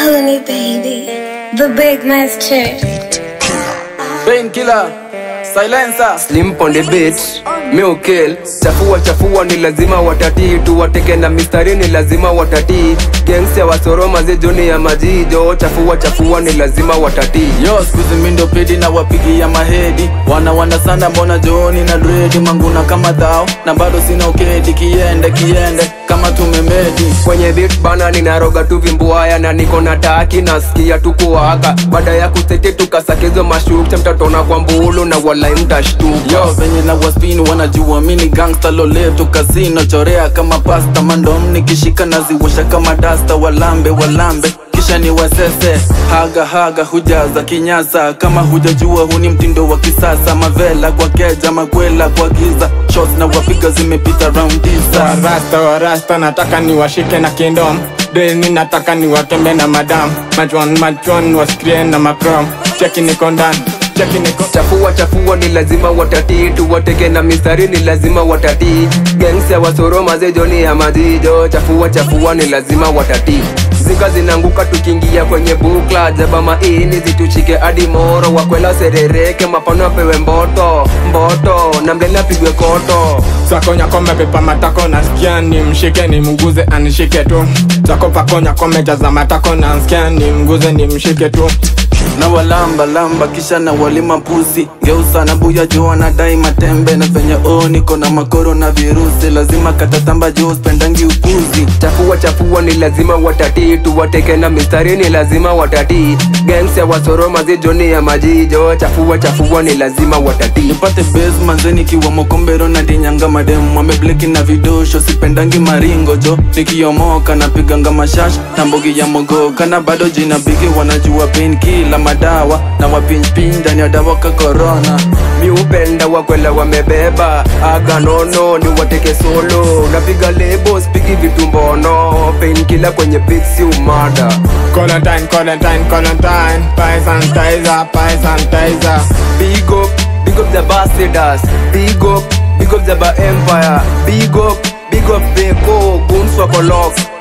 Mahoney baby, the big master. Painkiller, silencer. Slim on the beat, me ukill Chafua chafua ni lazima watatii Tuwateke na mistari ni lazima watatii Gangs ya wasoroma zijuni ya majijo Chafua chafua ni lazima watatii Yo, skuzi mindo pedi na wapigia mahedi Wana wana sana mbona jooni na dredi Manguna kama dhao na bado sina ukedi Kiende kiende kama tumemedi Kwenye beat bana ninaroga tu vimbuaya Na niko na taki nasikia tu kuwaka Baada ya kuseti tukasakizo mashukcha Mtatona kwa mbulu na walai mtashtuka Yo, venye na waspini wanajua mini gangsta loleto kasino chorea kama pasta mandom nikishika naziwasha kama dasta walambe walambe kisha ni wasese haga haga hujaza kinyasa kama hujajua huni mtindo wa kisasa mavela kwa keja makwela kwa giza shots na wapiga zimepita round tisa Warasta warasta nataka niwashike na kingdom Deni nataka niwatembe na madam Majwan majwan wasikrie na maprom Cheki niko ndani Cheki niko Chafua chafua ni lazima watatii Tuwateke na mistari ni lazima watatii Gangs ya wasoroma zijoni ya majijo Chafua chafua ni lazima watatii Zika zinanguka tukiingia kwenye bukla Jaba maini zitushike hadi moro Wakwela serereke mapano apewe mboto Mboto na mlele apigwe koto Sakonya kome pepa matako nasikia ni mshike ni mguze anishike tu Sako pakonya kome jaza matako nasikia ni mguze ni mshike tu na walamba lamba kisha na walima pusi geusa na buya juu anadai matembe na venye o niko na makoro na virusi lazima katatamba juu spendangi upuzi Chafua chafua ni lazima watatii Tuwateke na mistari ni lazima watatii Gangs ya wasoroma zijoni ya majijo Chafua chafua ni lazima watatii nipate base manzeni kiwa mokombero na dinyanga mademu amebleki na vidosho sipendangi maringo jo nikiomoka napiganga mashash na mbogi ya mogoka na bado jina bigi wanajua pain kila madawa na wapinjpinj ndani ya dawa ka corona mi upenda wakwela wamebeba aga nono ni wateke solo napiga lebo spigi vitu mbono painkila kwenye beats umada Colantine, Colantine, Colantine Pie sanitizer, pie sanitizer big up big up the ambassadors big up big up the ba empire big up big up beko guns wako lock